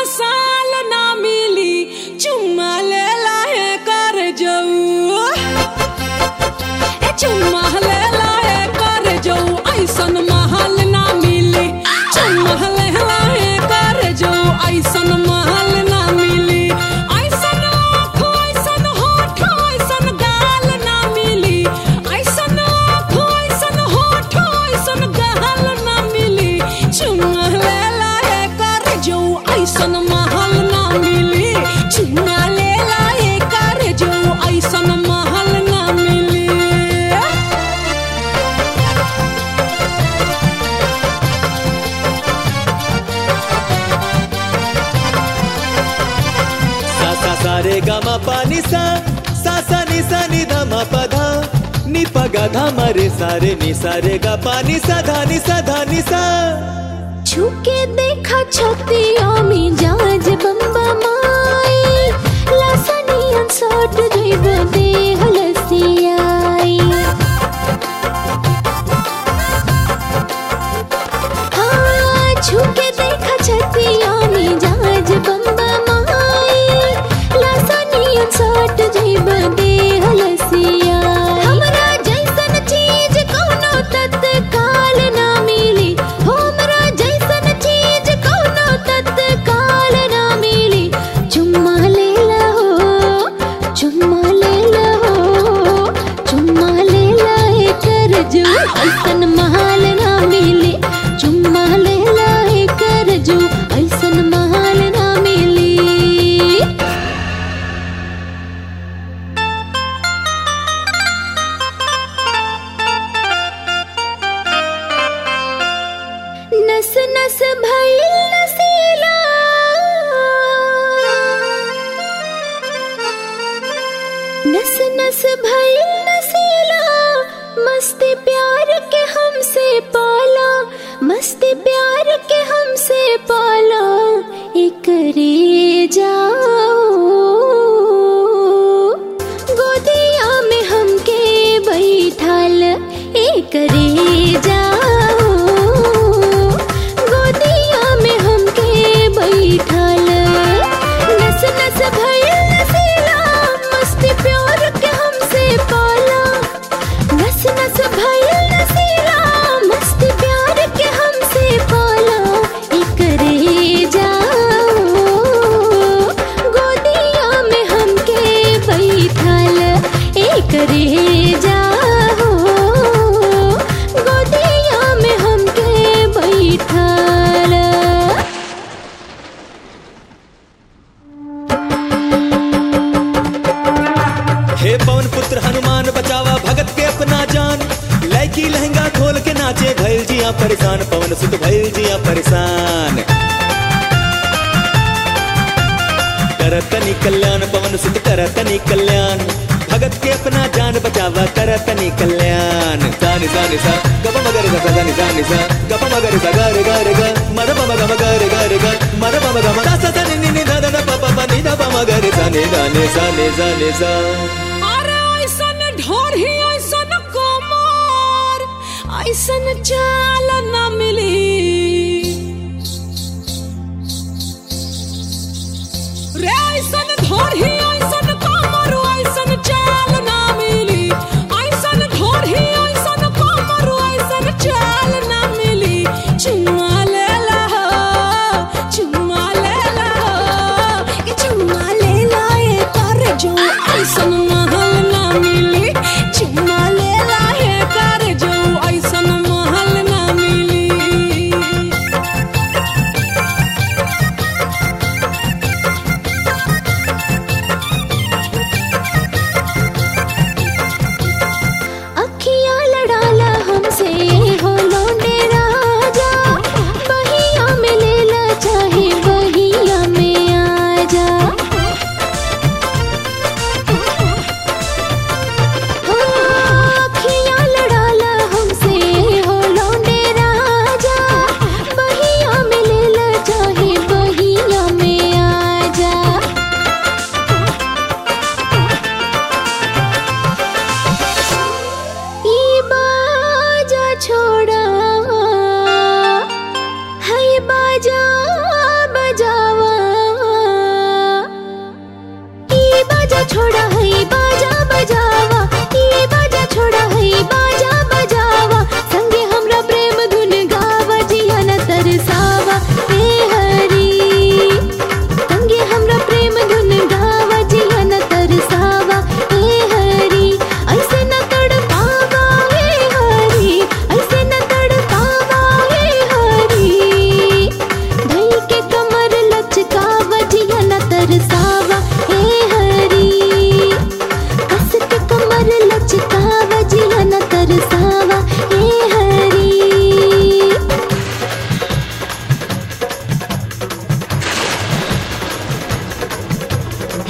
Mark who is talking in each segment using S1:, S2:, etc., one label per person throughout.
S1: साल ना मिली चुम्मा ले लाहे कर जाऊ ए चुम्मा ले लाहे कर जाऊ ऐसन महल ना मिली चुम्मा ले लाहे कर जाऊ ऐसन महल ना मिली ऐसन आँख ऐसन होठ ऐसन गाल ना मिली ऐसन आँख ऐसन होठ ऐसन गाल ना मिली चुम्मा ले लाहे कर जाऊ ऐसन महल ना मिली चुम्मा ले लाहे कर जाऊ ऐसन महल ना मिली
S2: सा सा सा रे गा मा पा नि सा सा सा नि सा नि धा मा पा धा नि पा गा धा मा रे सा रे नि सा रे गा पा नि सा धा नि सा धा नि सा
S3: छुके देखा छतिया में जाज बम्बा माई लासनियन सट जइब दे हलसियाई हाँ छुके देखा छतिया में जाज बम्बा माई लासनियन सट जइब दे हलसियाई हमरा जैसन चीज कोनो तत्काल ना मिली हमरा जैसन चीज कोनो तत्काल ना मिली चुम्मा ले लहो चुम्मा ले लहो चुम्मा ले लाए कर जो ऐसन महाल ना मिली चुम्मा ले लाए कर जो ऐसन महाल ना मिली नस नस भइल नसीला नस नस भइल नसीला मस्ती प्यार के हमसे पाला मस्ती प्यार के हमसे पाला एकरे जाओ गोदिया में हमके बैठाल एकरे जाओ गोदिया में हमके बैठाल नस नस भइल नसीला मस्ती प्यार के हमसे पाला नस नस भइल नसीला मस्ती प्यार के हमसे पाला एकरे जाओ गोदिया में हमके बैठाल एकरे जाओ गोदिया में हमके बैठाल
S2: हे पवन पुत्र हनुमान बचावा भगत के अपना जान लैकी लहंगा खोल के नाचे भैल जिया परेशान पवन सुत भैल जिया परेशान करतनी कल्याण पवन सुत करतनी कल्याण भगत के अपना जान बचावा करतनी कल्याण सानि सानि सा गप मगर ग सा नि सानि सा गप मगर सा गर गर ग मर पम गम गर गर ग मर पम गम सा सा सा नि नि नि ध ध ध प प प नि ध प म गर सा नि ध नि सा नि सा नि सा
S1: अरे ऐसन ढोरही ऐसन कोमर ऐसन चाल न मिली रे ऐसन ढोरही ऐसन कोमर ऐसन चाल न मिली ऐसन ढोरही ऐसन कोमर ऐसन चाल न मिली चुम्मा ले ला चुम्मा ले ला ये चुम्मा ले ला ये कर जो ऐसन मह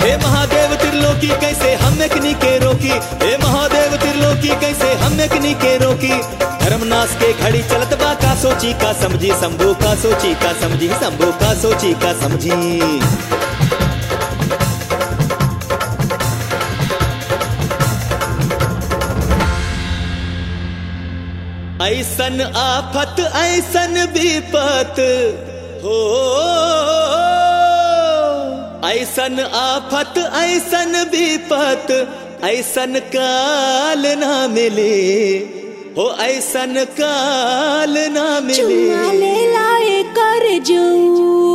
S2: हे महादेव त्रिलोकी कैसे हम एकनी के रोकी हे महादेव त्रिलोकी कैसे हम एकनी के रोकी धर्मनाश के घड़ी चलत बा का सोची का समझी शंभू का सोची का समझी शंभू का सोची का समझी ऐसन आफत ऐसन विपत हो ऐसन आफत ऐसन विपत ऐसन काल ना मिले हो ऐसन काल ना
S1: चुम्मा
S2: मिले
S1: ले लाए कर जाऊं